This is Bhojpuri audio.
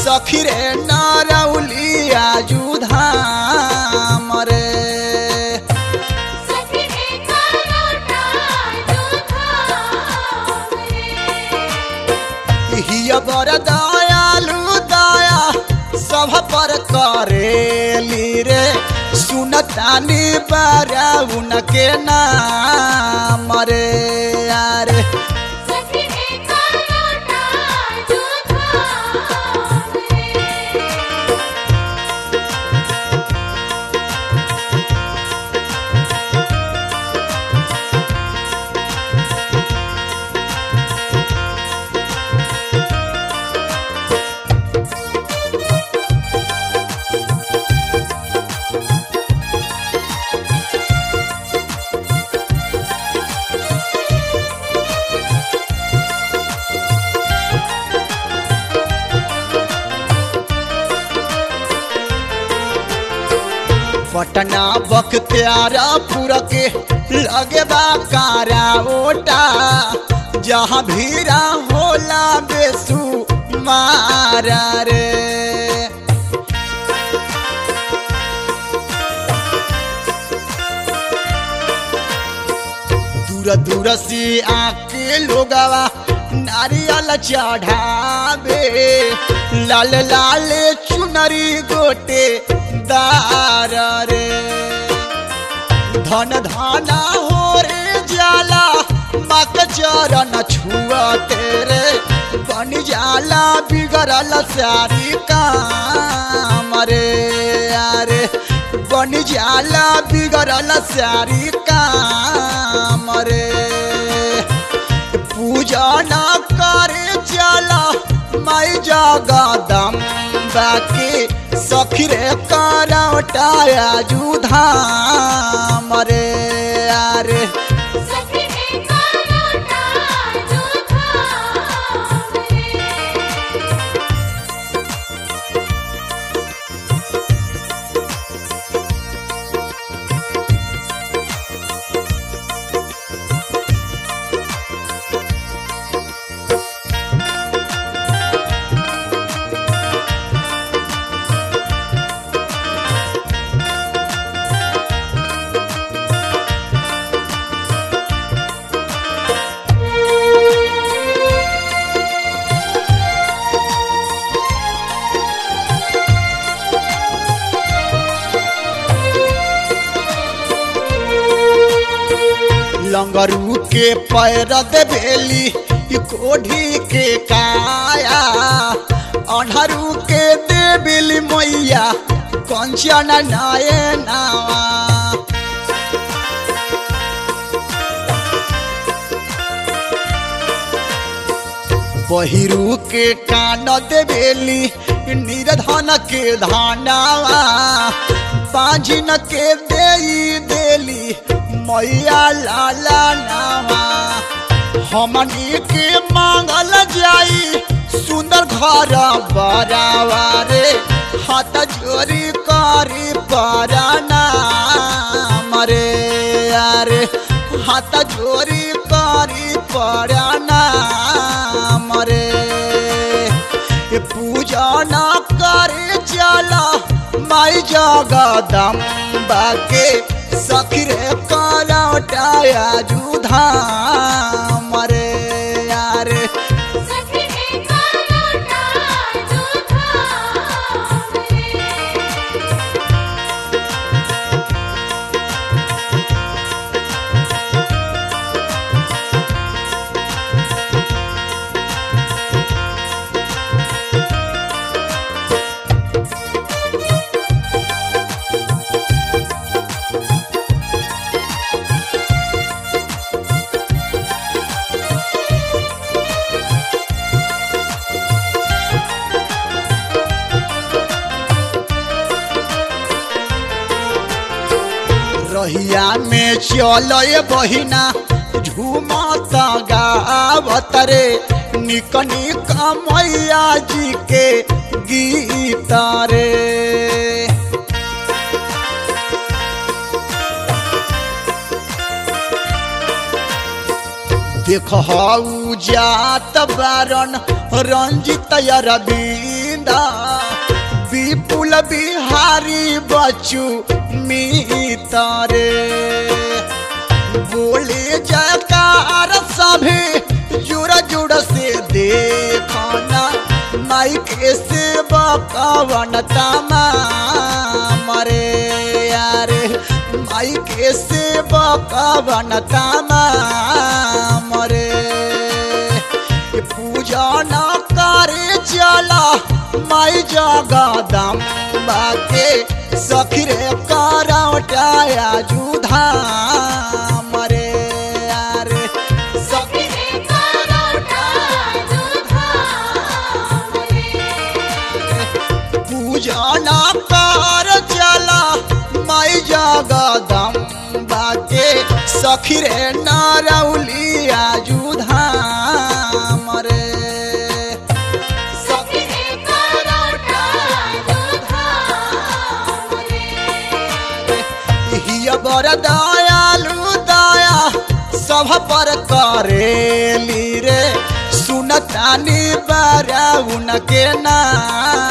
सखी रे नारौलिया जुधाम रे सखी रे करोटा जुधाम रे हिया बर दयालु दया सब पर करेली रे सुनतानी बारा उनके नाम रे यारे सखी रे करोटा जुधाम रे पटना बख्तियारा पूरा के लगे बा कारा ओटा जहाँ भीरा होला बेसु मारा रे दूर दूर से आके लोगवा नारियल चढ़ावे लाल लाल चुनरी गोटे दार रे धन धाना हो रे जाला मक चरण छुआ तेरे बन जाला बिगड़ल सारी काम रे यारे बन जाला बिगड़ल सारी काम रे पूजा न करे चला माई जगदम बाकी सखी रे करौटाया जुधाम रे यारे सखी रे करोटा जुधाम रे लंगरू के पैर देवेली ई कोढ़ी के काया अनहरू के देवेली मैया कंचन नए नावा बहिरू के कान देवेली निर्धन के धानावा पाँजिन के देई देली मैया लाला नावा हमनी के मांगल जाई सुंदर घर बरावा रे हाथ जोरी करी पराना मरे यारे हाथ जोरी करी पराना मरे ये पूजा न करे चला माई जगदम्बा के सखी रे करौटाया जुधाम रे यारे सखी रे करोटा जुधाम रे रहिया में चल बहिना झूमत गावत रे निक निक मैया जी के गीत रे देख हऊ जात बारन रंजित अरविंद गोविंदा विपुल बिहारी बचू मीतारे बोले जयकार सभी जुड़ जुड़ से देखना माइक से बकवन तमा मरे यारे माइक से बकवन तमा मरे पूजा न करे चला माई जगदम बाके सखीरे करौटाया जुधा मरे यारे सखी सखी करोटा दुधाम रे पूजा न कर चला माई जगदम बाके सखीरे नारौलिया जुधा मरे सखी करोटा दुधाम रे हिय बर दयालु दया सब पर करेली रे सुनतानी बारा उनके नाम